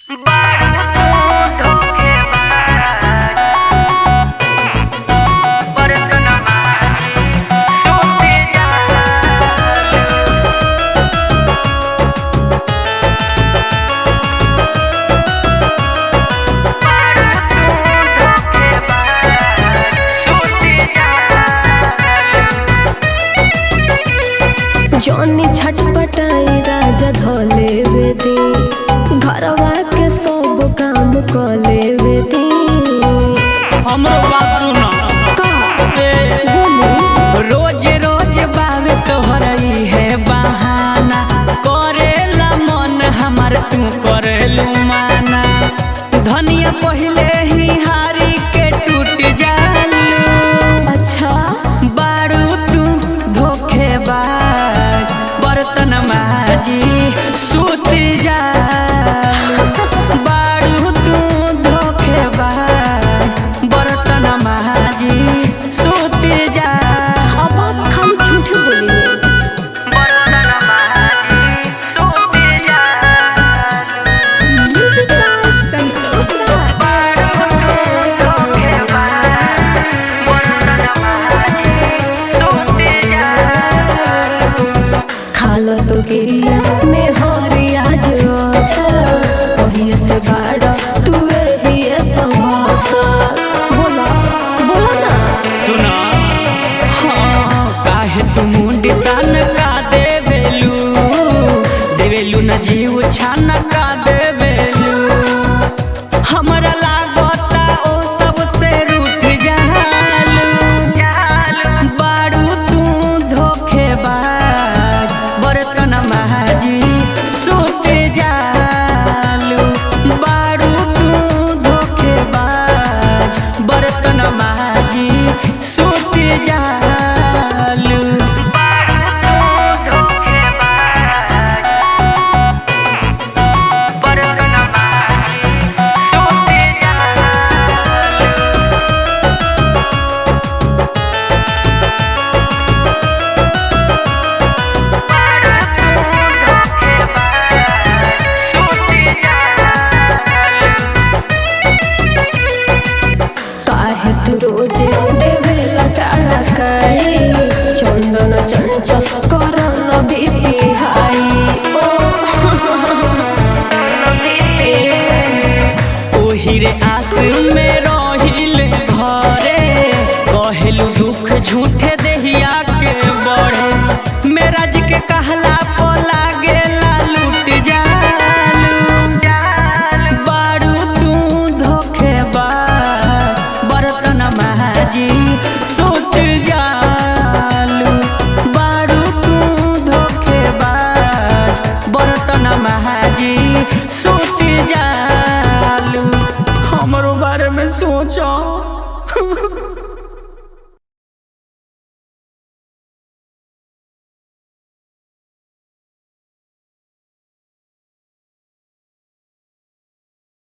जौनी छटपटाई राजा धोले वेदी घरवा के सब काम कले वेदी हमरो बात सुना का ए, बोली रोज रोज बावे तोहर है बहाना करेला मन हमार तू करेलू माना धनिया पहले ही हारी के टूट जालू अच्छा बारू तू धोखेबाज बर्तन माजी सूत जालू बारू तू धोखेबाज बर्तन माजी सूत जा अब आप खाली झूठ बोली बर्तन माजी सूत जा म्यूजिक बाय संतोष राय बारू तू धोखेबाज बर्तन माजी सूत जा खालो तो गिरिया में हरिया जो वही से बाड़ा तू ही तो भाषा बोला बोला ना सुना हाँ काहे तू मुंडी सन का देवेलू देवेलू न जीव छान का देवेलू हमरा लागता ओ सब से रूठ जालू बारू तू धोखेबाज बर्तन महाजी सूत जालू बारू तू धोखेबाज बर्तन महाजी सूत जालू बर्तन महाजी सूत जालू काहे तू रोजे देवे लटाड़ा काई चंदन चंचल करन बीती हाई ओही रे आस में रहिल घरे कहेलू दुख झूठे